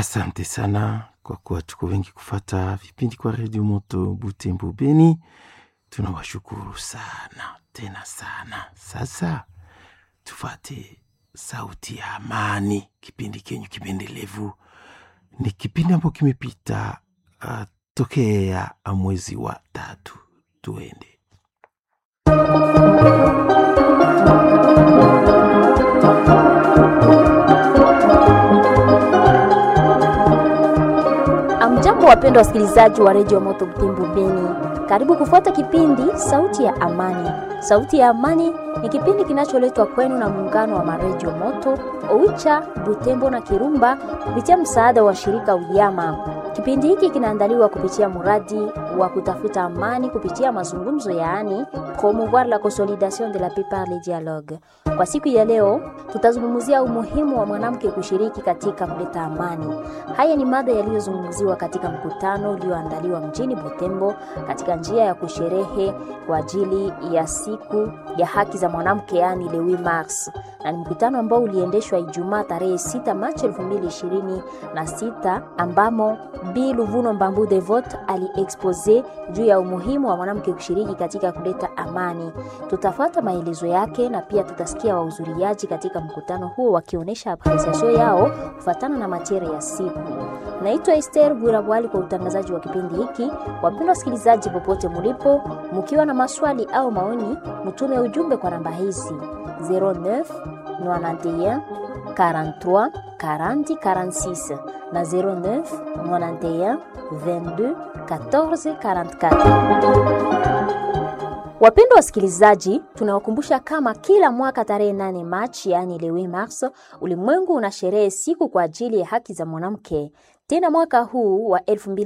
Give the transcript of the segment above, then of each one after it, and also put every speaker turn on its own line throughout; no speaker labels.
Asante sana kwa kuwa tuko wengi kufata vipindi kwa redio Moto Butembo Beni. Tunawashukuru sana tena sana. Sasa tufate sauti ya amani, kipindi kenyu kipendelevu. Ni kipindi ambacho kimepita uh, tokea mwezi wa tatu. Tuende.
Amjambo, wapendwa wasikilizaji wa redio Moto Butembo Beni, karibu kufuata kipindi sauti ya amani. Sauti ya amani ni kipindi kinacholetwa kwenu na muungano wa maredio Moto Oicha, Butembo na Kirumba kupitia msaada wa shirika Uyama. Kipindi hiki kinaandaliwa kupitia mradi wa kutafuta amani kupitia mazungumzo, yaani promouvoir la consolidation de la paix par le dialogue. Kwa siku ya leo tutazungumzia umuhimu wa mwanamke kushiriki katika kuleta amani. Haya ni mada yaliyozungumziwa katika mkutano ulioandaliwa mjini Butembo katika njia ya kusherehe kwa ajili ya siku ya haki za mwanamke, yaani le 8 Mars, na ni mkutano ambao uliendeshwa Ijumaa tarehe 6 Machi 2026 ambamo Bi Luvuno Mbambu Devot aliexpose juu ya umuhimu wa mwanamke kushiriki katika kuleta amani. Tutafuata maelezo yake na pia tutasikia wahudhuriaji katika mkutano huo wakionyesha apresiasio yao kufuatana na materia ya siku. Naitwa Esther Bwirabwali kwa utangazaji wa kipindi hiki. Wapendwa wasikilizaji, popote mulipo, mkiwa na maswali au maoni, mtume ujumbe kwa namba hizi 09 91 43 40 46 na 09 91 22 14 44. Wapendwa wasikilizaji, tunawakumbusha kama kila mwaka tarehe 8 Machi, yaani le 8 Mars, ulimwengu una sherehe siku kwa ajili ya haki za mwanamke. Tena mwaka huu wa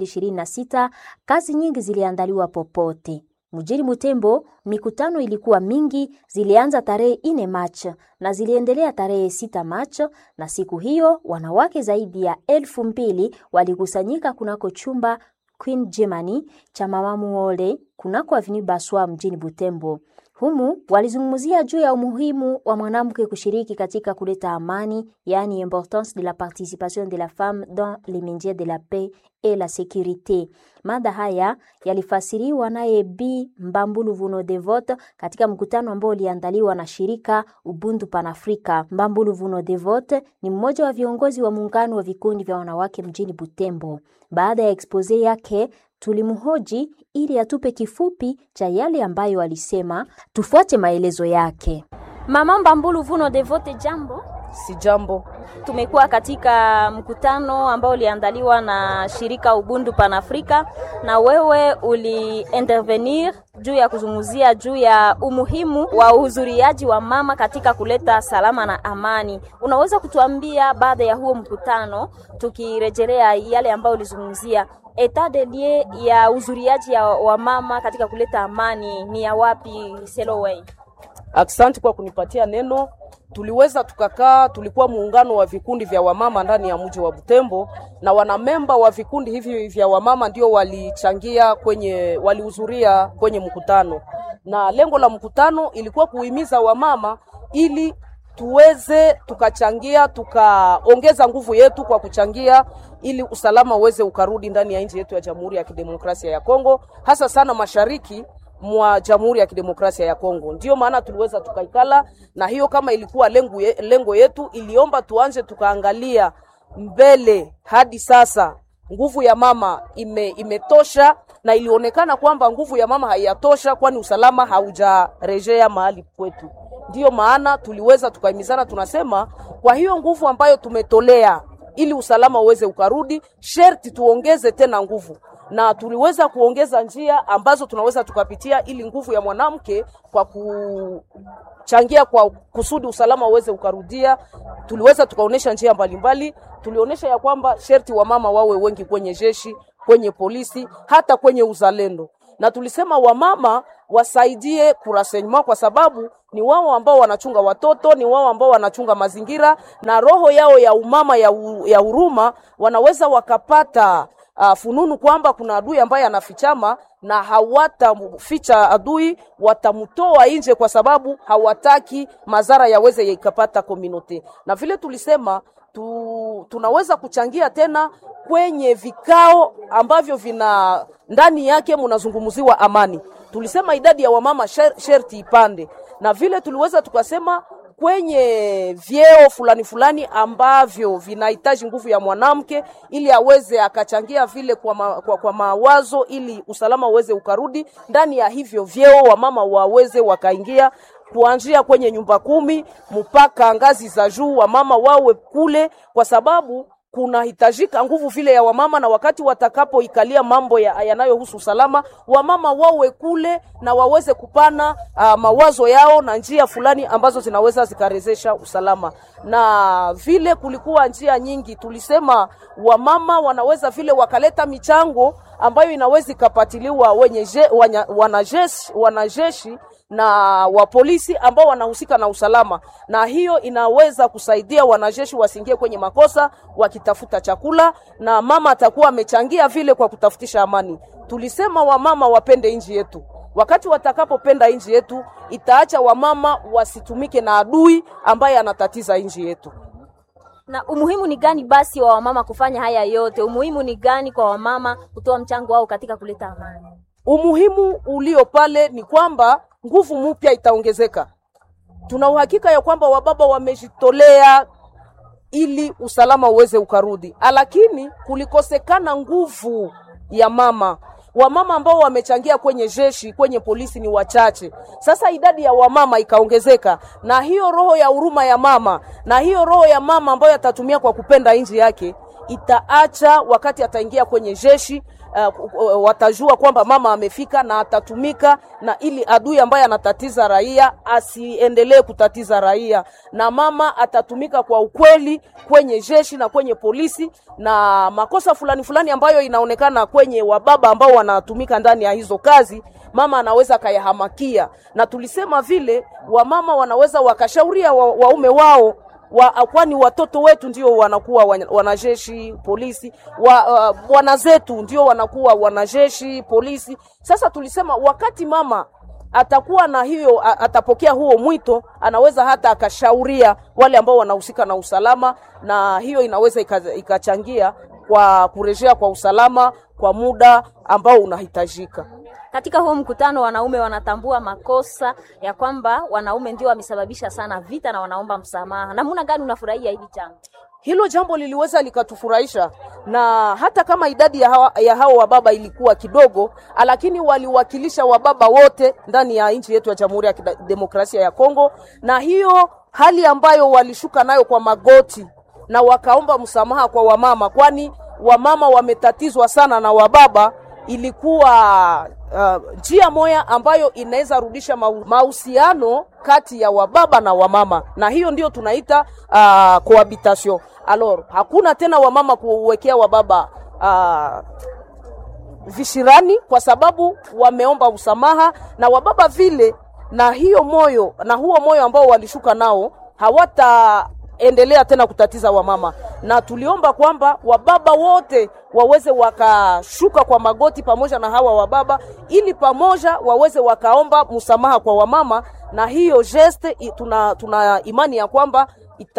2026 kazi nyingi ziliandaliwa popote mjini Butembo. Mikutano ilikuwa mingi, zilianza tarehe 4 Machi na ziliendelea tarehe 6 Machi, na siku hiyo wanawake zaidi ya elfu mbili walikusanyika kunako chumba Queen Germany cha Mama Muole kunako Avenue Baswa mjini Butembo. Humu walizungumzia juu ya umuhimu wa mwanamke kushiriki katika kuleta amani, yaani importance de la participation de la femme dans les métiers de la paix et la sécurité. Mada haya yalifasiriwa naye Bi Mbambulu Vuno Devot katika mkutano ambao uliandaliwa na shirika Ubuntu Panafrika. Mbambulu Vuno Devot ni mmoja wa viongozi wa muungano wa vikundi vya wanawake mjini Butembo. Baada ya expose yake tulimhoji ili atupe kifupi cha yale ambayo alisema. Tufuate maelezo yake. Mama Mbambulu Vuno Devote, jambo.
Si jambo.
Tumekuwa katika mkutano ambao uliandaliwa na shirika Ubuntu Panafrika na wewe uliintervenir juu ya kuzungumzia juu ya umuhimu wa uhudhuriaji wa mama katika kuleta salama na amani. Unaweza kutuambia baada ya huo mkutano, tukirejelea yale ambayo ulizungumzia etat de lieu ya uzuriaji ya wa mama katika kuleta amani ni ya wapi? Seloway,
Aksanti kwa kunipatia neno. Tuliweza tukakaa, tulikuwa muungano wa vikundi vya wamama ndani ya mji wa Butembo, na wanamemba wa vikundi hivi vya wamama ndio walichangia kwenye, walihudhuria kwenye mkutano, na lengo la mkutano ilikuwa kuhimiza wamama ili tuweze tukachangia tukaongeza nguvu yetu kwa kuchangia ili usalama uweze ukarudi ndani ya nchi yetu ya Jamhuri ya Kidemokrasia ya Kongo, hasa sana mashariki mwa Jamhuri ya Kidemokrasia ya Kongo. Ndiyo maana tuliweza tukaikala na hiyo, kama ilikuwa lengo, ye, lengo yetu iliomba tuanze tukaangalia mbele hadi sasa nguvu ya mama ime, imetosha na ilionekana kwamba nguvu ya mama haiyatosha, kwani usalama haujarejea mahali kwetu. Ndiyo maana tuliweza tukaimizana, tunasema kwa hiyo nguvu ambayo tumetolea ili usalama uweze ukarudi, sherti tuongeze tena nguvu, na tuliweza kuongeza njia ambazo tunaweza tukapitia ili nguvu ya mwanamke kwa kuchangia kwa kusudi usalama uweze ukarudia. Tuliweza tukaonesha njia mbalimbali, tulionyesha ya kwamba sherti wamama wawe wengi kwenye jeshi, kwenye polisi, hata kwenye uzalendo na tulisema wamama wasaidie kurasenyuma kwa sababu ni wao ambao wanachunga watoto, ni wao ambao wanachunga mazingira, na roho yao ya umama ya, u, ya huruma wanaweza wakapata uh, fununu kwamba kuna adui ambaye anafichama na hawataficha adui, watamtoa nje kwa sababu hawataki madhara yaweze yakapata komunote. Na vile tulisema tu, tunaweza kuchangia tena kwenye vikao ambavyo vina ndani yake mnazungumziwa amani. Tulisema idadi ya wamama sher, sherti ipande, na vile tuliweza tukasema kwenye vyeo fulani fulani ambavyo vinahitaji nguvu ya mwanamke ili aweze akachangia vile kwa, ma, kwa, kwa mawazo ili usalama uweze ukarudi ndani ya hivyo vyeo, wamama waweze wakaingia kuanzia kwenye nyumba kumi mpaka ngazi za juu, wamama wawe kule, kwa sababu kunahitajika nguvu vile ya wamama, na wakati watakapoikalia mambo ya, yanayohusu usalama, wamama wawe kule na waweze kupana uh, mawazo yao na njia fulani ambazo zinaweza zikarezesha usalama. Na vile kulikuwa njia nyingi, tulisema wamama wanaweza vile wakaleta michango ambayo inaweza ikapatiliwa wenye je, wanya, wanajeshi, wanajeshi na wa polisi ambao wanahusika na usalama, na hiyo inaweza kusaidia wanajeshi wasiingie kwenye makosa wakitafuta chakula, na mama atakuwa amechangia vile kwa kutafutisha amani. Tulisema wamama wapende nchi yetu. Wakati watakapopenda nchi yetu, itaacha wamama wasitumike na adui ambaye anatatiza nchi yetu.
Na umuhimu ni gani basi wa wamama kufanya haya yote? Umuhimu ni gani kwa wamama kutoa mchango wao katika kuleta amani?
Umuhimu ulio pale ni kwamba nguvu mpya itaongezeka. Tuna uhakika ya kwamba wababa wamejitolea ili usalama uweze ukarudi, lakini kulikosekana nguvu ya mama. Wamama ambao wamechangia kwenye jeshi, kwenye polisi ni wachache. Sasa idadi ya wamama ikaongezeka, na hiyo roho ya huruma ya mama na hiyo roho ya mama ambayo atatumia kwa kupenda nchi yake itaacha wakati ataingia kwenye jeshi uh, watajua kwamba mama amefika na atatumika na ili adui ambaye anatatiza raia asiendelee kutatiza raia, na mama atatumika kwa ukweli kwenye jeshi na kwenye polisi, na makosa fulani fulani ambayo inaonekana kwenye wababa ambao wanatumika ndani ya hizo kazi, mama anaweza kayahamakia. Na tulisema vile wamama wanaweza wakashauria wa, waume wao wa, kwani watoto wetu ndio wanakuwa wanajeshi polisi wa, uh, wana zetu ndio wanakuwa wanajeshi polisi. Sasa tulisema wakati mama atakuwa na hiyo atapokea huo mwito, anaweza hata akashauria wale ambao wanahusika na usalama, na hiyo inaweza ikachangia kwa kurejea kwa usalama kwa muda ambao unahitajika.
Katika huo mkutano wanaume wanatambua makosa ya kwamba wanaume ndio wamesababisha sana vita na wanaomba msamaha. Namna gani unafurahia hili jambo?
Hilo jambo liliweza likatufurahisha, na hata kama idadi ya, hawa, ya hao wababa ilikuwa kidogo, lakini waliwakilisha wababa wote ndani ya nchi yetu ya Jamhuri ya Demokrasia ya Kongo, na hiyo hali ambayo walishuka nayo kwa magoti na wakaomba msamaha kwa wamama, kwani wamama wametatizwa sana na wababa ilikuwa njia uh, moya ambayo inaweza rudisha mahusiano kati ya wababa na wamama, na hiyo ndio tunaita uh, cohabitation. Alors hakuna tena wamama kuwekea wababa uh, vishirani, kwa sababu wameomba usamaha na wababa vile, na hiyo moyo na huo moyo ambao walishuka nao hawata endelea tena kutatiza wamama, na tuliomba kwamba wababa wote waweze wakashuka kwa magoti pamoja na hawa wababa, ili pamoja waweze wakaomba msamaha kwa wamama, na hiyo geste tuna, tuna imani ya kwamba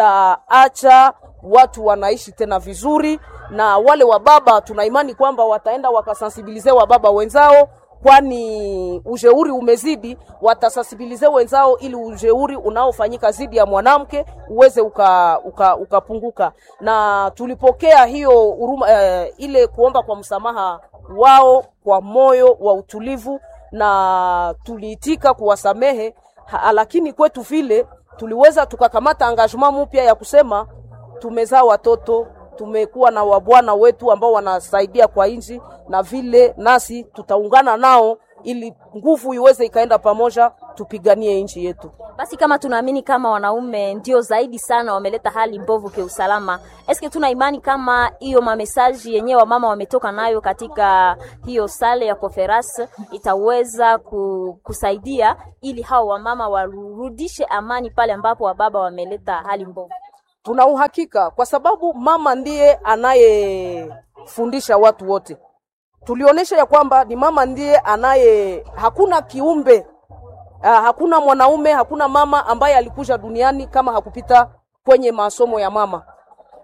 itaacha watu wanaishi tena vizuri, na wale wababa tuna imani kwamba wataenda wakasensibilize wababa wenzao kwani ujeuri umezidi, watasensibilize wenzao ili ujeuri unaofanyika zidi ya mwanamke uweze ukapunguka uka, uka na tulipokea hiyo huruma eh, ile kuomba kwa msamaha wao kwa moyo wa utulivu, na tuliitika kuwasamehe, lakini kwetu vile tuliweza tukakamata engagement mpya ya kusema tumezaa watoto tumekuwa na wabwana wetu ambao wanasaidia kwa nchi, na vile nasi tutaungana nao ili nguvu iweze ikaenda pamoja, tupiganie nchi yetu.
Basi kama tunaamini kama wanaume ndio zaidi sana wameleta hali mbovu kiusalama, eske tuna imani kama hiyo mamesaji yenyewe wamama wametoka nayo katika hiyo sale ya conference itaweza kusaidia ili hao wamama warudishe amani pale ambapo wababa wameleta hali mbovu?
Tuna uhakika kwa sababu mama ndiye anayefundisha watu wote. Tulionyesha ya kwamba ni mama ndiye anaye, hakuna kiumbe uh, hakuna mwanaume, hakuna mama ambaye alikuja duniani kama hakupita kwenye masomo ya mama,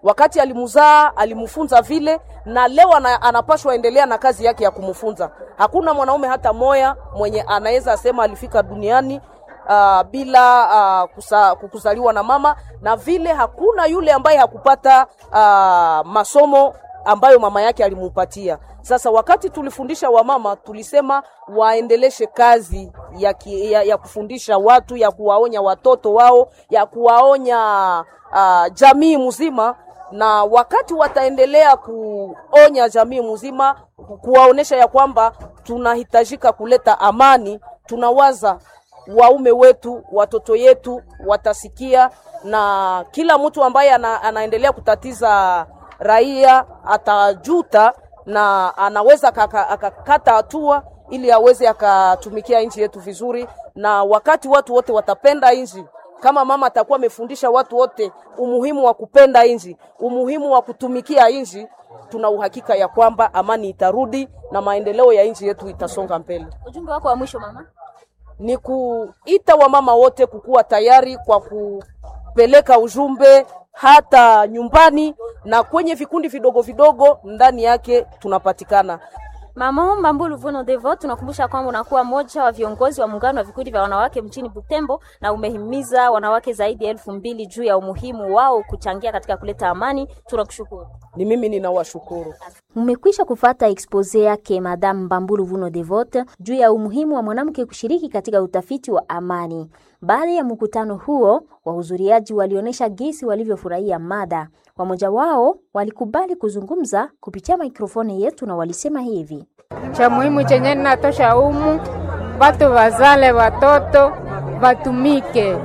wakati alimzaa alimfunza vile, na leo ana, anapashwa endelea na kazi yake ya kumfunza. Hakuna mwanaume hata moya mwenye anaweza sema alifika duniani uh, bila uh, kusa, kuzaliwa na mama, na vile hakuna yule ambaye hakupata uh, masomo ambayo mama yake alimupatia. Sasa wakati tulifundisha wamama, tulisema waendeleshe kazi ya, ki, ya, ya kufundisha watu, ya kuwaonya watoto wao, ya kuwaonya uh, jamii mzima, na wakati wataendelea kuonya jamii mzima, kuwaonesha ya kwamba tunahitajika kuleta amani, tunawaza waume wetu, watoto yetu watasikia, na kila mtu ambaye ana, anaendelea kutatiza raia atajuta na anaweza akakata hatua ili aweze akatumikia nchi yetu vizuri. Na wakati watu wote watapenda nchi, kama mama atakuwa amefundisha watu wote umuhimu wa kupenda nchi, umuhimu wa kutumikia nchi, tuna uhakika ya kwamba amani itarudi na maendeleo ya nchi yetu itasonga mbele.
Ujumbe wako wa mwisho mama?
Ni kuita wamama wote kukuwa tayari kwa kupeleka ujumbe hata nyumbani na kwenye vikundi vidogo vidogo ndani yake tunapatikana.
Mama Mbambulu Vuno Devo, tunakumbusha kwamba unakuwa mmoja wa viongozi wa muungano wa vikundi vya wanawake mjini Butembo na umehimiza wanawake zaidi ya elfu mbili juu ya umuhimu wao kuchangia katika kuleta amani. Tunakushukuru.
Ni mimi ninawashukuru.
Mmekwisha kufata expose yake Madame Mbambulu Vuno Devote juu ya umuhimu wa mwanamke kushiriki katika utafiti wa amani. Baada ya mkutano huo, wahudhuriaji walionyesha gesi walivyofurahia mada. Wamoja wao walikubali kuzungumza kupitia mikrofoni yetu na walisema hivi:
cha muhimu chenye ninatosha humu, watu wazale watoto watumike,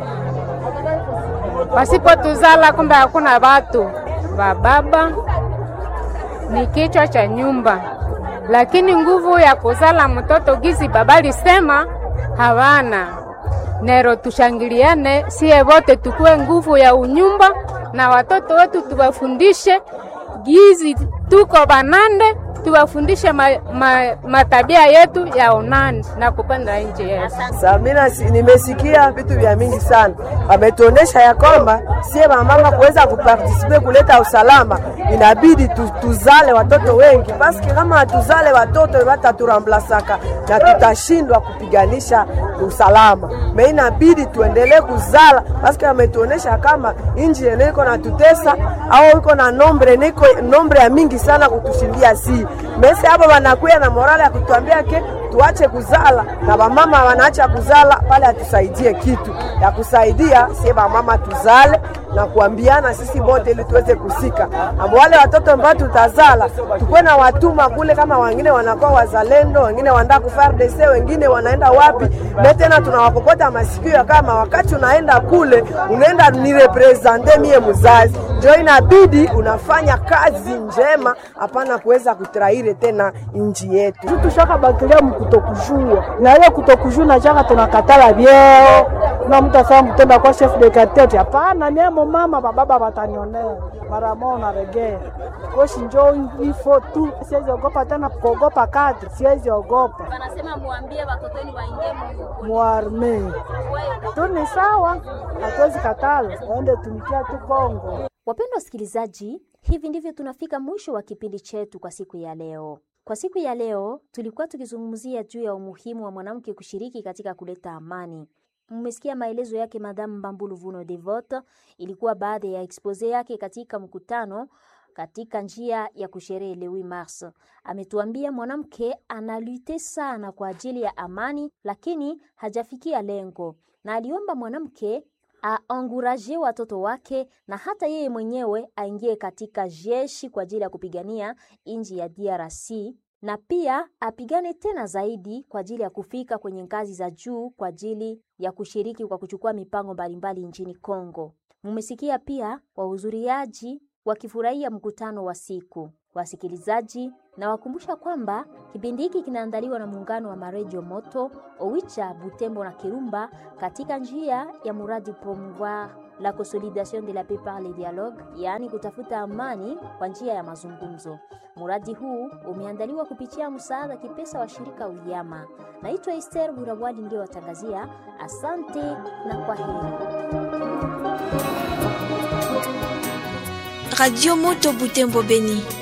wasipotuzala kumbe hakuna watu wa baba ni kichwa cha nyumba, lakini nguvu ya kuzala mtoto gizi baba lisema hawana. Nero tushangiliane, siye wote tukue nguvu ya unyumba, na watoto wetu tuwafundishe gizi tuko banande, tuwafundishe ma, ma, matabia yetu ya onani na kupenda nchi yetu.
Samina, nimesikia vitu vya mingi sana, wametuonesha ya kwamba sie mama kuweza kupartisipe kuleta usalama, inabidi tu, tuzale watoto wengi, paski kama hatuzale watoto wataturambulasaka na tutashindwa kupiganisha usalama. Me inabidi tuendelee kuzala, paski wametuonesha kama inji ene iko na tutesa au iko na nombre niko nombre ya mingi sana kutushindia si mesi hapo, wanakuya na morale ya kutuambia ke tuache kuzala na wamama wanaacha kuzala pale, atusaidie kitu ya kusaidia sie wamama tuzale na kuambiana sisi bote ili tuweze kusika abo wale watoto ambao tutazala tukwe na watuma kule, kama wengine wanakuwa wazalendo, wengine wanaenda ku FARDC, wengine wanaenda wapi, na tena tunawakokota masikio kama wakati unaenda kule unaenda ni represente mie mzazi, njo inabidi unafanya kazi njema, hapana kuweza kutraire tena inji yetu
tushaka bakilia mkutokujua na ile kutokujua na chaka tunakatala vyeo na mtu asema mtenda kwa chef de quartier hapana, niemo mama bababa batanionea mara moja na regea koshi njo ifo tu, siwezi ogopa tena kuogopa kadri, siwezi ogopa.
Wanasema muambie watoto wenu waingie
muarme tu ni sawa, hatuwezi katala, waende tumikia tu Kongo.
Wapendwa wasikilizaji, hivi ndivyo tunafika mwisho wa kipindi chetu kwa siku ya leo. Kwa siku ya leo tulikuwa tukizungumzia juu ya umuhimu wa mwanamke kushiriki katika kuleta amani. Mmesikia maelezo yake Madame Mbambulu Vuno Devote, ilikuwa baadhi ya expose yake katika mkutano katika njia ya kusherehe le 8 Mars. Ametuambia mwanamke analute sana kwa ajili ya amani, lakini hajafikia lengo, na aliomba mwanamke aanguraje watoto wake na hata yeye mwenyewe aingie katika jeshi kwa ajili ya kupigania nchi ya DRC na pia apigane tena zaidi kwa ajili ya kufika kwenye ngazi za juu kwa ajili ya kushiriki kwa kuchukua mipango mbalimbali nchini Kongo. Mumesikia pia wahudhuriaji wakifurahia mkutano wa siku. Wasikilizaji, na wakumbusha kwamba kipindi hiki kinaandaliwa na muungano wa maredio Moto Owicha, Butembo na Kirumba katika njia ya muradi promouvoir la consolidation de la paix par le dialogue, yaani kutafuta amani kwa njia ya mazungumzo. Muradi huu umeandaliwa kupitia msaada kipesa wa shirika Uyama. Naitwa Esther Burawali, ndio watangazia. Asante na kwa heri.
Radio Moto Butembo Beni.